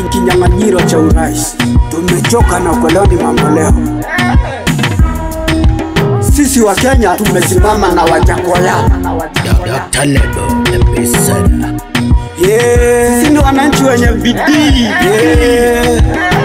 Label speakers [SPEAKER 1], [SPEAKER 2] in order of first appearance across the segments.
[SPEAKER 1] kinyang'anyiro cha urais. Tumechoka na ukoloni mamboleo. Sisi wa Kenya tumesimama na Wajakoya.
[SPEAKER 2] Dr. Lebo Episode.
[SPEAKER 1] Yeah. Sisi ni wananchi wenye bidii. Yeah.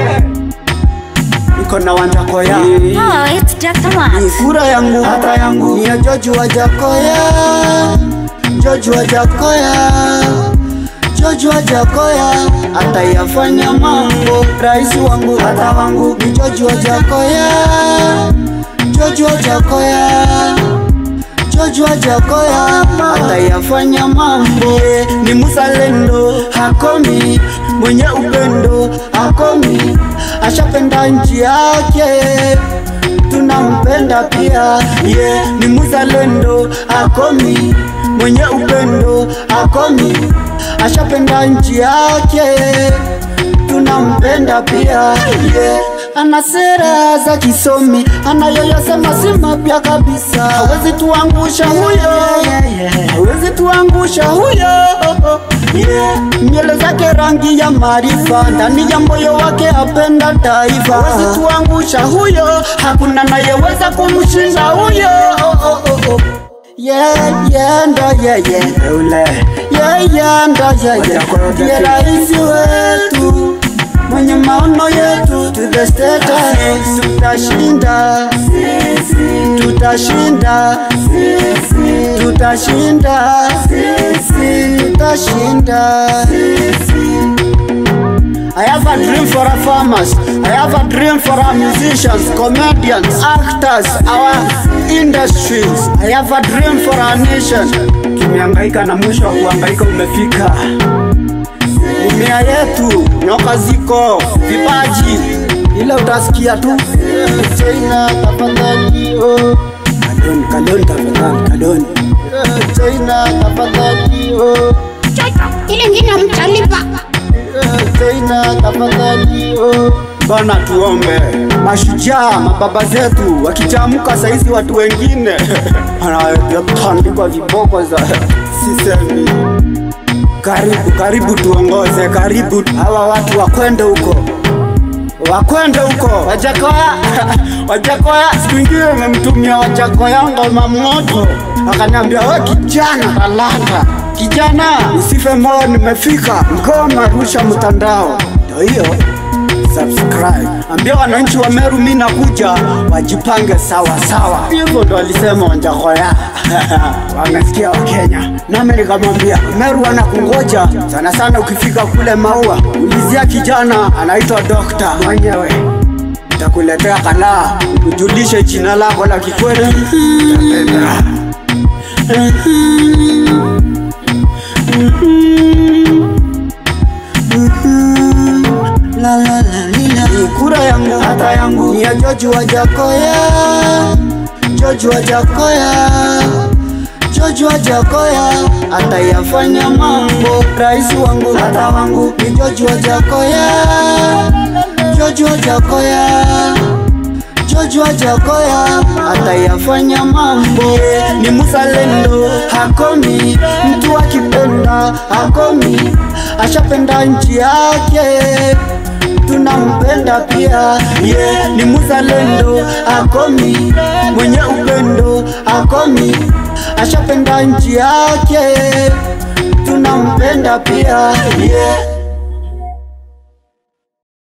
[SPEAKER 1] Niko na Wajakoya.
[SPEAKER 3] Oh, it's Dr. Watts.
[SPEAKER 1] Kura yangu hata yangu ni ya George Wajakoya, George Wajakoya, George Wajakoya atayafanya mambo. Rais wangu hata wangu ni George Wajakoya, George Wajakoya. George Wajakoya atayafanya mambo, ni mzalendo hakomi, mwenye upendo hakomi, ashapenda nchi yake tunampenda pia ye ni mzalendo akomi mwenye upendo akomi ashapenda nchi yake tunampenda pia ye ana sera za kisomi anayoyasema si mapya kabisa hawezi tuangusha huyo hawezi tuangusha huyo yeah. nywele zake rangi ya maarifa ndani ya moyo wake apenda taifa hawezi tuangusha huyo hakuna nayeweza kumshinda huyo oh, oh, oh, oh. Yeah, yeah, ndo yeah, yeah. Ule. Yeah, yeah, ndo yeah, yeah. Ndiye rais wetu mwenye maono yetu to the status tutashinda tutashinda tutashinda tutashinda I have a dream for our farmers. I have a dream for our musicians, comedians, actors, our industries. I have a dream for our nation. Tumehangaika na mwisho wa kuhangaika umefika. Mimea yetu nyoka ziko, vipaji ile utasikia tu China tafadhali, oh. Kadoni, kadoni tafadhali, kadoni China tafadhali, oh.
[SPEAKER 3] Ile ingine mtalipa.
[SPEAKER 1] China tafadhali, oh. Bana tuombe mashujaa mababa zetu wakitamka saizi watu wengine wanatandikwa viboko za sisemi. Karibu karibu tuongoze, karibu hawa watu wakwende huko wakwende huko Wajakoya Wajakoya, siku ingine umemtumia Wajakoya ngoma moto, akaniambia we kijana talanta, kijana usife moyo, nimefika ngoma, rusha mtandao. Ndio hiyo subscribe, ambia wananchi wa Meru mimi nakuja, wajipange sawa sawa. Hivyo ndo alisema Wajakoya wamesikia Wakenya, nami nikamwambia Meru anakungoja sana sana. Ukifika kule Maua, ulizia kijana anaitwa Dokta mwenyewe takuletea kalaa, kujulishe jina lako la kikweli. Utapenda. La, la, la, lila. Ni kura yangu hata yangu ni ya George Wajakoya, George Wajakoya, George Wajakoya atayafanya mambo. Rais wangu hata wangu ni George Wajakoya, George Wajakoya. George Wajakoya atayafanya mambo, ni mzalendo hakomi, mtu akipenda hakomi, ashapenda nchi yake tunampenda pia yeah, ni mzalendo akomi, mwenye upendo akomi, ashapenda nchi yake tunampenda pia yeah.